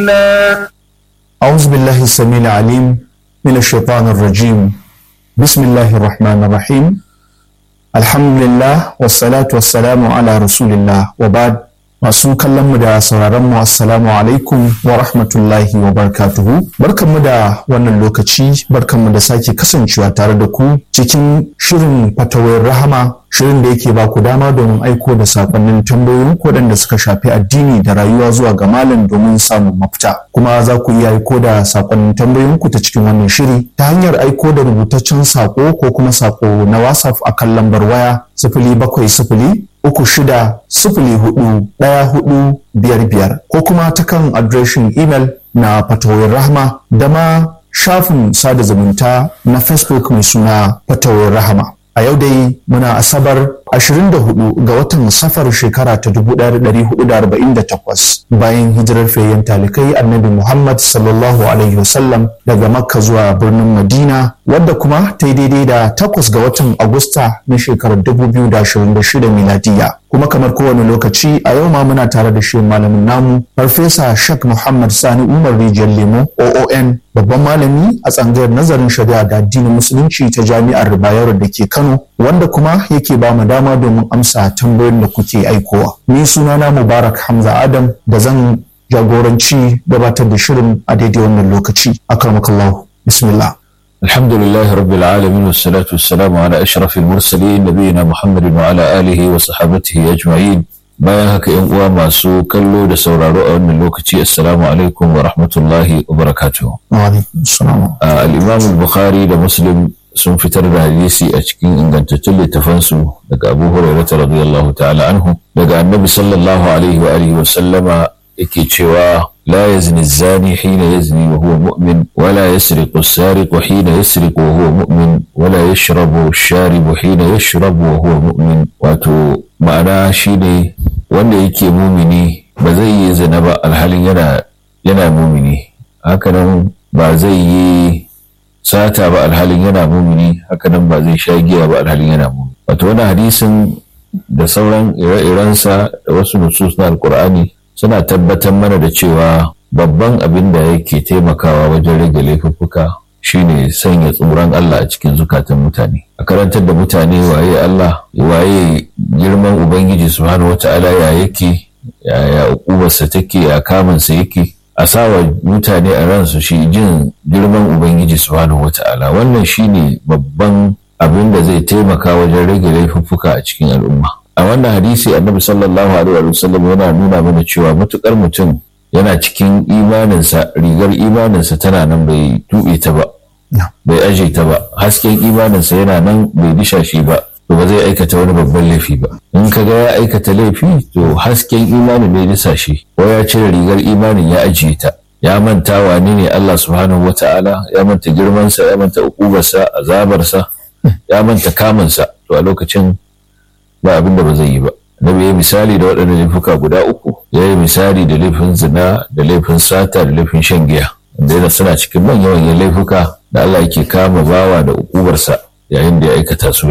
الله أعوذ بالله السميع العليم من الشيطان الرجيم بسم الله الرحمن الرحيم الحمد لله والصلاة والسلام على رسول الله وبعد masu kallon mu da sauraron mu assalamu alaikum wa rahmatullahi wa barakatuhu barkanmu da wannan lokaci barkanmu da sake kasancewa tare da ku cikin shirin fatawar rahama shirin da yake ba ku dama domin aiko da sakonnin tambayoyin waɗanda suka shafi addini da rayuwa zuwa ga malam domin samun mafita kuma za ku iya aiko da sakonnin tambayoyin ku ta cikin wannan shiri ta hanyar aiko da rubutaccen sako ko kuma sako na whatsapp akan lambar waya sifili bakwai sifili uku shida sifili hudu ɗaya hudu biyar biyar ko kuma ta kan adireshin imel na fatawar rahama da ma shafin sada zumunta na facebook mai suna fatawar rahama a yau dai muna asabar 24 ga watan safar shekara ta 1448 bayan hijirar fayyan talikai annabi muhammad sallallahu alaihi wasallam daga makka zuwa birnin madina wadda kuma ta yi daidai da takwas ga watan agusta na shekarar 2026 miladiya kuma kamar kowane lokaci a yau ma muna tare da shi malamin namu farfesa shak muhammad sani umar rijiyar lemo oon babban malami a tsangayar nazarin shari'a da addinin musulunci ta jami'ar bayero da ke kano wanda kuma yake ba mu dama domin amsa tambayoyin da kuke aikowa ni sunana mubarak hamza adam da zan jagoranci gabatar da shirin a daidai wannan lokaci akramakallahu bismillah الحمد لله رب العالمين والصلاة والسلام على أشرف المرسلين نبينا محمد وعلى آله وصحابته أجمعين bayan haka yan uwa masu kallo da sauraro a wannan lokaci assalamu alaikum wa rahmatullahi wa barakatuh al-imam al-bukhari da muslim sun fitar da hadisi a cikin ingantattun littafansu daga abu hurairah radiyallahu ta'ala anhu daga annabi sallallahu alaihi wa alihi wa sallama yake cewa لا يزني الزاني حين يزني وهو مؤمن ولا يسرق السارق حين يسرق وهو مؤمن ولا يشرب الشارب حين يشرب وهو مؤمن wato ma'ana shine wanda yake mumini ba zai yi zina ba alhalin yana yana mumini hakanan ba zai yi sata ba alhalin yana mumini hakanan ba zai sha giya ba alhalin yana mumini wato wannan hadisin da sauran ire-irensa da wasu nusus na alkur'ani suna tabbatar mana da cewa babban abin da yake taimakawa wajen rage laifuffuka shine sanya tsoron Allah a cikin zukatan mutane a karantar da mutane waye Allah waye girman ubangiji subhanahu wata'ala ya yake ya ukubarsa take ya kamansa yake a sawa mutane a ransu shi jin girman ubangiji subhanahu wata'ala wannan shine babban abin da zai taimaka wajen rage laifuffuka a cikin al'umma a wannan hadisi annabi sallallahu alaihi wa sallam yana nuna mana cewa matukar mutum yana cikin imaninsa rigar imaninsa tana nan bai tuɓe ta ba bai aje ta ba hasken imaninsa yana nan bai disha shi ba to ba zai aikata wani babban laifi ba in ka ga ya aikata laifi to hasken imanin ne disa shi ko ya cire rigar imanin ya ajiye ta ya manta wane ne Allah subhanahu wata'ala ya manta girmansa ya manta ukubarsa azabarsa ya manta kamansa to a lokacin ba abin da ba zai yi ba Nabi ya misali da waɗannan laifuka guda uku ya yi misali da laifin zina da laifin sata da laifin shan giya wanda yana suna cikin manyan manyan laifuka da Allah yake kama bawa da ukubarsa yayin da ya aikata su